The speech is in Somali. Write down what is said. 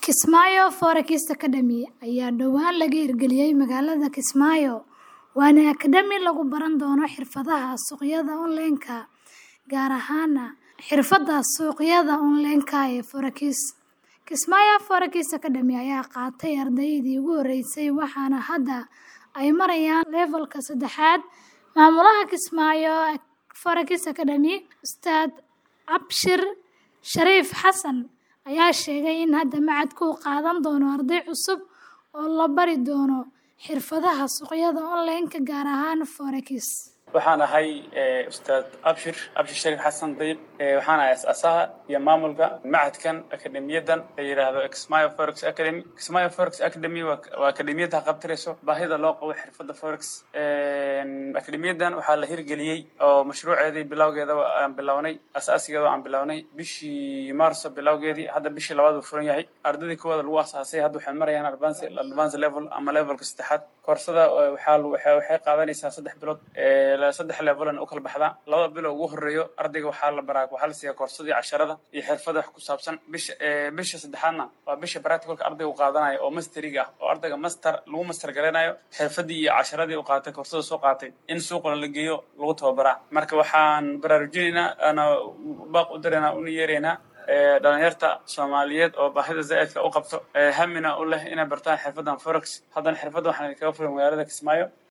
Kismaayo Forex Academy ayaa dhowaan laga hirgeliyay magaalada Kismaayo, waana academy lagu baran doono xirfadaha suuqyada onlineka, gaar ahaan xirfadda suuqyada onlineka ee Forex. Kismaayo Forex Academy ayaa qaatay ardaydii ugu horeysay waxaana hadda ay marayaan level-ka saddexaad. Maamulaha Kismaayo Forex Academy, Ustaad Cabshir Shariif Xasan, ayaa sheegay in hadda macadku uu qaadan doono arday cusub oo la bari doono xirfadaha suuqyada onlineka, gaar ahaan Forex. waxaan ahay ustaad abshir abshir shariif xasan dayib waxaan ahay aasaasaha iyo maamulka macadkan akademiyadan la yidhaahdo kismayo forex academy kismayo forex academy waa waa akademiyada qabtirayso baahida loo qabo xirfadda forex akademiyadan waxaa la hirgeliyey oo mashruuceedii bilowgeeda aan bilownay asaasigeeda aan bilownay bishii maarso bilowgeedii hadda bishii labaad uu furan yahay ardaydii kuwada lagu asaasay hadda waxay marayaan advance advance level ama levelka saddexaad koorsada waxaa waxay waxay qaadanaysaa saddex bilood saddex levelan u kala baxdaa labada bilo ugu horeeyo ardayga waxaa la baraa waxaa la siiyaa koorsadii casharada iyo xirfada wax ku saabsan bisha bisha saddexaadna waa bisha practicalka ardayga u qaadanayo oo masteriga ah oo ardayga master lagu master garanayo xirfadii iyo casharadii u qaatay koorsada soo qaatay in suuqna la geeyo lagu tababaraa marka waxaan baraarujinaynaa ana baaq u diraynaa una yeeraynaa dhalinyarta soomaaliyeed oo baahida zaa'idka u qabto hamina u leh inay bartaan xirfaddan forex haddana xirfadda waxaan kaga furan magaalada kismaayo